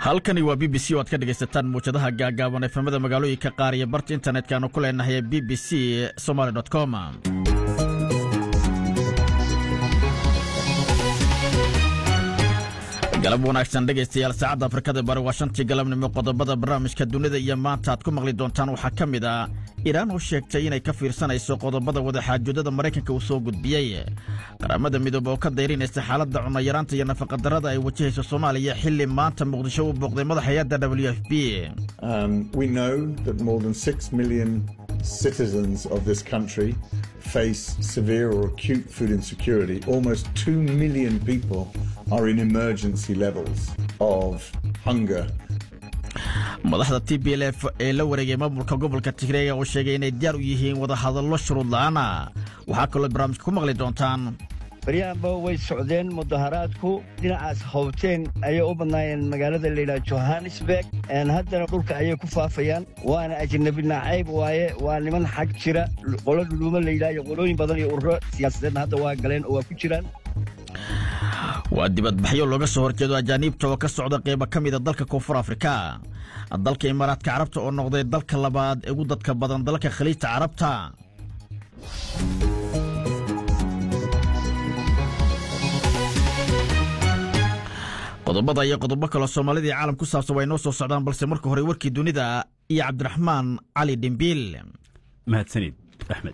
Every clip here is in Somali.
halkani waa b b c oo aad ka dhegaysataan muwjadaha gaagaaban efemada magaalooyinka qaar iyo barta internetkanu ku leenahay b b c somaly com galab wanaagsan dhegaystayaal saacadda afrikada bari waa shantii galabnimo qodobada barnaamijka dunida iyo maanta aad ku maqli doontaan waxaa ka mid ah iiraan oo sheegtay inay ka fiirsanayso qodobada wadaxaajoodada maraykanka uu soo gudbiyey qaramada midoobe oo ka dayrinaysa xaaladda cunayaraanta iyo nafaqadarrada ay wajahayso soomaaliya xilli maanta muqdisho uu booqday madax hay-adda w f b citizens of this country face severe or acute food insecurity. Almost 2 million people are in emergency levels of hunger. madaxda t b l f ee la wareegay maamulka gobolka tigreega oo sheegay inay diyaar u yihiin wadahadallo shuruud la'aana waxaa kaloo barnaamijka ku maqli doontaan baryahanba way socdeen mudaharaadku dhinacaas howteen ayay u badnaayeen magaalada layidhaha johannesburg haddana dhulka ayay ku faafayaan waana ajnabi nacayb waaye waa niman xag jira qolo dhuluumo layidhaha iyo qolooyin badan iyo ururo siyaasadeedna hadda waa galeen oo waa ku jiraan waa dibadbaxyo looga soo horjeedo ajaaniibta oo ka socda qaybo ka mida dalka koonfur afrika dalka imaaraadka carabta oo noqday dalka labaad ee ugu dadka badan dalka khaliijta carabta qodobada iyo qodobo kaloo soomaalida iyo caalam ku saabsan waa inoo soo socdaan balse marka hore warkii dunida iyo cabdiraxmaan cali dhimbiil mahadsanid axmed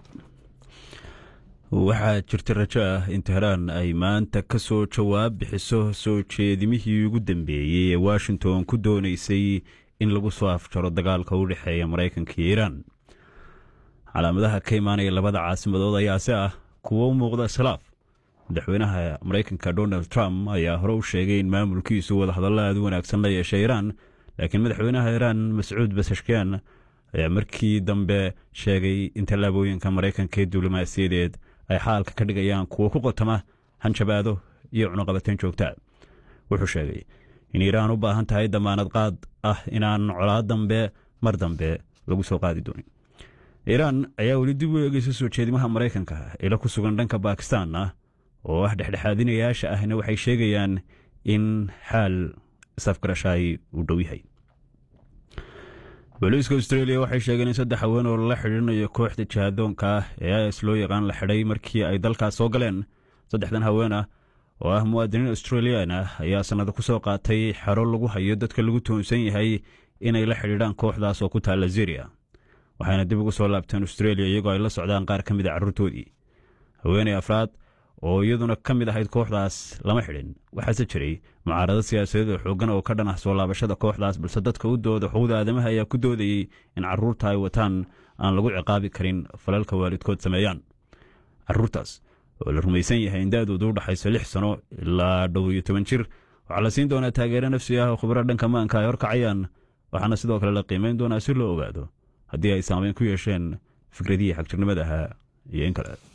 waxaa jirta rajo ah in tehraan ay maanta ka soo jawaab bixiso soo jeedimihii ugu dambeeyey ee washington ku doonaysay in lagu soo afjaro dagaalka u dhexeeya maraykanka iyo iiraan calaamadaha ka imaanaya labada caasimadood ayaase ah kuwo u muuqda iskhilaaf madaxweynaha maraykanka donald trump ayaa hore u sheegay in maamulkiisu wadahadallo aad u wanaagsan la yeeshay iiraan laakiin madaxweynaha iiraan mascuud basashkian ayaa markii dambe sheegay in tallaabooyinka maraykanka ee diblomaasiyadeed ay xaalka ka dhigayaan kuwo ku qotama hanjabaado iyo cunuqabateen joogta wuxuu sheegay in iiraan u baahan tahay damaanad qaad ah inaan colaad dambe mar dambe lagu soo qaadi doonin iiraan ayaa weli dib u eegeysa soo jeedimaha maraykanka ila ku sugan dhanka bakistan ah oo ah dhexdhexaadinayaasha ahna waxay sheegayaan in xaal isafgarashaay uu dhow yahay booliiska austreeliya waxay sheegeen in saddex haween oo lala xidhiirinayo kooxda jihadoonka ah ee is loo yaqaan la xidhay markii ay dalkaas soo galeen saddexdan haween ah oo ah muwaadiniin australiyan ah ayaa sannado ku soo qaatay xero lagu hayo dadka lagu toonsan yahay inay la xidhiidhaan kooxdaas oo ku taalla ziria waxayna dib ugu soo laabteen austreeliya iyagoo ay la socdaan qaar ka mid a carruurtoodii haweeney afraad oo iyaduna ka mid ahayd kooxdaas lama xidhin waxaase jiray mucaarado siyaasadeed oo xooggan oo ka dhan ah soo laabashada kooxdaas balse dadka u dooda xuquuqda aadamaha ayaa ku doodayey in carruurta ay wataan aan lagu ciqaabi karin falalka waalidkood sameeyaan carruurtaas oo la rumaysan yahay in da-doodu u dhaxayso lix sano ilaa dhow iyo toban jir waxaa la siin doonaa taageero nafsi ah oo khubro dhanka maanka ay horkacayaan waxaana sidoo kale la qiimayn doonaa si loo ogaado haddii ay saameyn ku yeesheen fikradihii xagjirnimada ahaa iyo in kale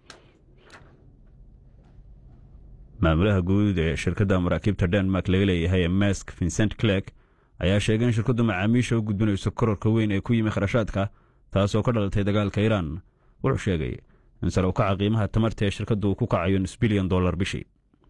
maamulaha guud ee shirkadda maraakiibta denmark laga leeyahay ee mesk vincent clerk ayaa sheegay in shirkaddu macaamiisha u gudbinayso kororka weyn ee ku yimi kharashaadka taasoo ka dhalatay dagaalka iiraan wuxuu sheegay in sare u kaca qiimaha tamarta ee shirkaddu uu ku kacayo nus bilyan dollar bishii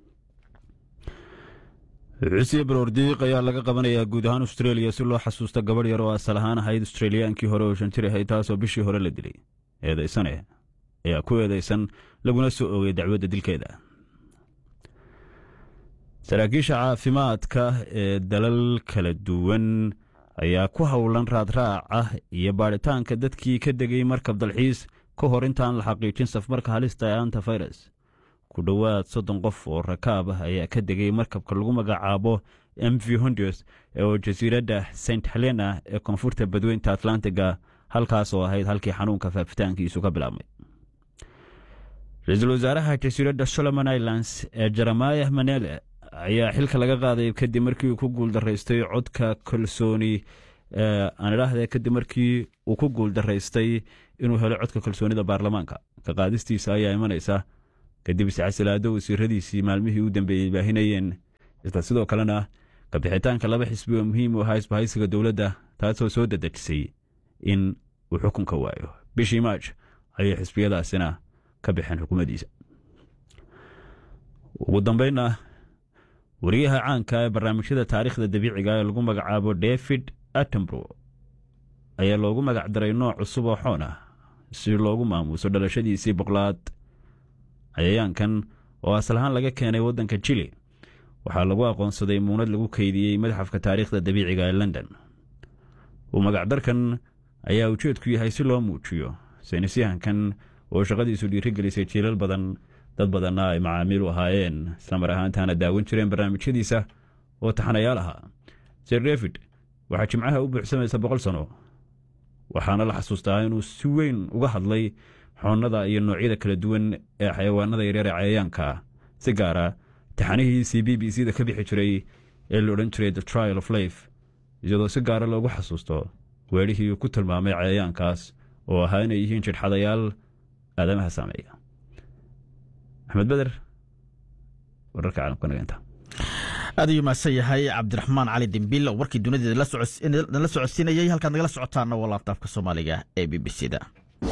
xusiya baroordiiq ayaa laga qabanayaa guud ahaan austreeliya si loo xasuusto gabadh yar oo asal ahaan ahayd australiyaankii hore oo shanjir ahayd taasoo bishii hore la dilay eedaysane ayaa ku eedaysan laguna soo oogay dacwadda dilkeeda saraakiisha caafimaadka ee dalal kala duwan ayaa ku howlan raadraac ah iyo baadhitaanka dadkii ka degay markab dalxiis ka hor intaan la xaqiijin safmarka halista ee antafirus ku dhowaad soddon qof oo rakaab ah ayaa ka degay markabka lagu magacaabo m v hondios oo jasiiradda st helena ee koonfurta badweynta atlantiga halkaas oo ahayd halkii xanuunka faafitaankiisu ka bilaabmay ra-iisul wasaaraha jasiiradda solomon islands ee jeremaya manele ayaa xilka laga qaaday kadib markii uu ku guuldaraystay codka kalsooni aan idhaahde kadib markii uu ku guuldaraystay inuu helo codka kalsoonida baarlamaanka ka qaadistiisa ayaa imanaysa kadib iscasilaado wasiiradiisii maalmihii u dambeeyey baahinayeen isla sidoo kalena kabixitaanka laba xisbi oo muhiim u ahaa isbahaysiga dowladda taasoo soo dadejisay in uu xukunka waayo bishii maaj ayay xisbiyadaasina ka baxeen xukuumaddiisa ugu dambeynna wariyaha caanka ee barnaamijyada taariikhda dabiiciga ee lagu magacaabo david attenbro ayaa loogu magac daray nooc cusub oo xoon ah si loogu maamuuso dhalashadiisii boqlaad cayayaankan oo aslahaan laga keenay waddanka jili waxaa lagu aqoonsaday muunad lagu keydiyey madxafka taariikhda dabiiciga ee london uu magacdarkan ayaa ujeedku yahay si loo muujiyo saynisyahankan oo shaqadiisu dhiirigelisay jiilal badan dad badanna ay macaamiil u ahaayeen islamar ahaantaana daawan jireen barnaamijyadiisa oo taxanayaal ahaa sir david waxaa jimcaha u buuxsamaysa boqol sano waxaana la xasuustaa inuu si weyn uga hadlay xoonnada iyo noocyada kala duwan ee xayawaanada yaryar ee cayayaanka si gaara taxanihiisii b b c da ka bixi jiray ee la odhan jiray the trial of life iyadoo si gaara loogu xasuusto weedhihii uu ku tilmaamay cayayaankaas oo ahaa inay yihiin jidhxadayaal aadamaha saameeya axmed beder wararka caalamka nageenta aad ayuu mahadsan yahay cabdiraxmaan cali dembiil oo warkii dunideeda nala socodsiinayay halkaad nagala socotaana waa laabtaafka soomaaliga ee b b c da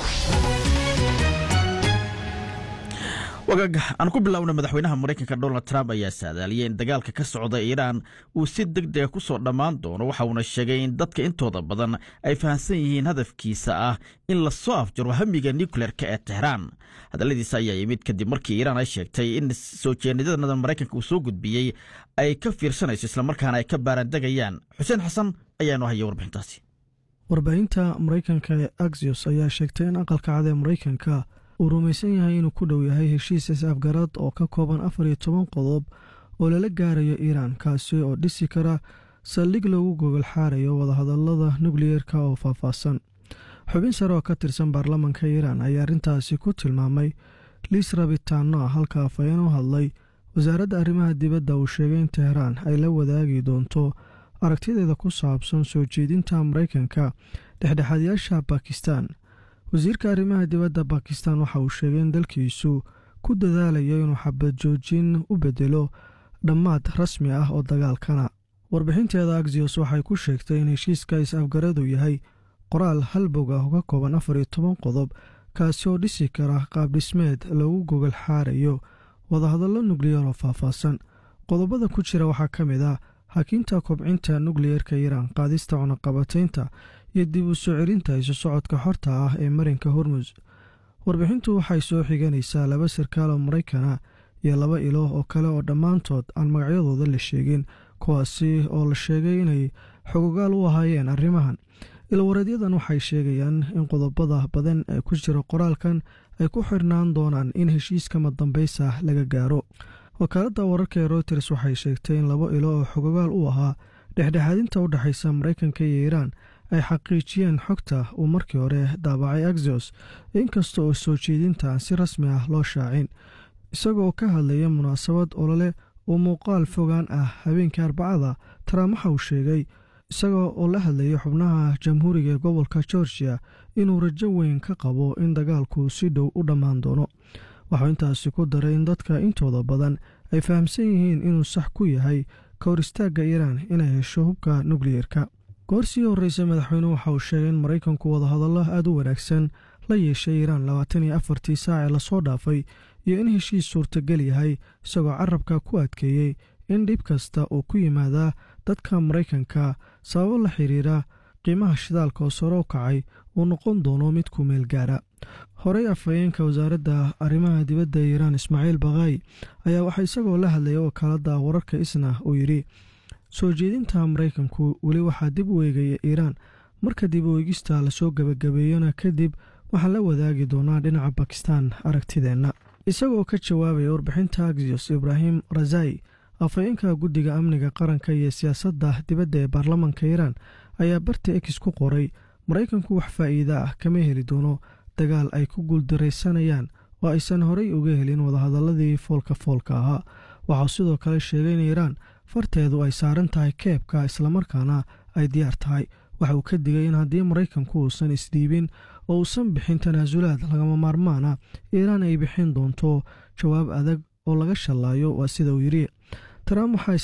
wagaag aan ku bilowna madaxweynaha maraykanka donald trump ayaa saadaaliyay in dagaalka ka socda iiraan uu si deg dega ku soo dhammaan doono waxa uuna sheegay in dadka intooda badan ay fahamsan yihiin hadafkiisa ah in lasoo afjaro hamiga nucleerka ee tehraan hadalladiisa ayaa yimid kadib markii iiraan ay sheegtay in soo jeenidadanada maraykanka uu soo gudbiyey ay ka fiirsanayso islamarkaana ay ka baarandegayaan xuseen xasan ayaanu haya warbixintaasi warbaahinta maraykanka ee axios ayaa sheegtay in aqalka cad ee maraykanka uu rumaysan yahay inuu ku dhow yahay heshiis is-afgarad oo ka kooban afar iyo toban qodob oo lala gaarayo iiraan kaasi oo dhisi kara saldhig loogu gogol xaarayo wadahadalada nukliyeerka oo faahfaahsan xubin sare oo ka tirsan baarlamanka iiraan ayaa arrintaasi ku tilmaamay liis rabitaano ah halka afhayeen u hadlay wasaaradda arrimaha dibadda uu sheegay in tehraan ay la wadaagi doonto aragtideeda ku saabsan soo jeedinta maraykanka dhexdhexaadyaasha bakistan wasiirka arrimaha dibadda bakistan waxa uu sheegay in dalkiisu ku dadaalayo inuu xabad joojin u bedelo dhammaad rasmi ah oo dagaalkana warbixinteeda axios waxay ku sheegtay in heshiiska is-afgaradu yahay qoraal halbog ah oo ka kooban afar iyo toban qodob kaasi oo dhisi kara qaabdhismeed loogu gogol xaarayo wadahadallo nukliyar oo faahfaahsan qodobada ku jira waxaa ka mid ah hakiinta kobcinta nukliyerka iiraan qaadista cunaqabataynta iyo dib u soo celinta isu socodka xorta ah ee marinka hormus warbixintu waxay soo xiganaysaa laba sarkaal oo maraykana iyo laba ilo oo kale oo dhammaantood aan magacyadooda la sheegin kuwaasi oo la sheegay inay xogogaal u ahaayeen arrimahan ilwareedyadan waxay sheegayaan in qodobada badan ee ku jira qoraalkan ay ku xirnaan doonaan in heshiiskama dambaysa laga gaaro wakaaladda wararka ee routers waxay sheegtay in laba ilo oo xogogaal u ahaa dhexdhexaadinta u dhexaysa maraykanka iyo iiraan ay xaqiijiyeen xogta uu markii hore daabacay axios inkasta oo soo jeedinta aan si rasmi ah loo shaacin isagoo ka hadlaya munaasabad olole oo muuqaal fogaan ah habeenkii arbacada trump waxa uu sheegay isagoo oo la hadlaya xubnaha jamhuuriga ee gobolka georgia inuu rajo weyn ka qabo in dagaalku si dhow u dhammaan doono waxuu intaasi ku daray in dadka intooda badan ay fahamsan yihiin inuu sax ku yahay ka hor istaagga iiraan inay hesho hubka nukliyerka goor sii horreysa madaxweynuhu waxa uu sheegay in maraykanku wadahadallo aad u wanaagsan la yeeshay iiraan labaatan iyo afartii saac ee lasoo dhaafay iyo in heshiis suurtagal yahay isagoo carabka ku adkeeyey in dhib kasta uu ku yimaadaa dadka maraykanka sababo la xiriira qiimaha shidaalka oo sare u kacay uu noqon doono mid ku meel gaara horey afhayeenka wasaaradda arrimaha dibadda iiraan ismaaciil bakaayi ayaa waxaa isagoo la hadlaya wakaaladda wararka isna uu yidhi soo jeedinta maraykanku weli waxaa dib u eegaya iiraan marka dib u eegista lasoo gebagabeeyona kadib waxaan la wadaagi doonaa dhinaca bakistan aragtideenna isagoo ka jawaabaya warbixinta axios ibraahim razai afhayeenka guddiga amniga qaranka iyo siyaasadda dibadda ee baarlamanka iiraan ayaa barta ex ku qoray maraykanku wax faa'iida ah kama heli doono dagaal ay ku guuldaraysanayaan oo aysan horey uga helin wadahadaladii foolka foolka ahaa waxau sidoo kale sheegay in iiraan farteedu ay saaran tahay keebka islamarkaana ay diyaar tahay waxa uu ka digay in haddii maraykanku uusan isdhiibin oo uusan bixin tanaasulaad lagama maarmaana iiraan ay bixin doonto jawaab adag oo laga shallaayo waa sida uu yidhi trump waxaa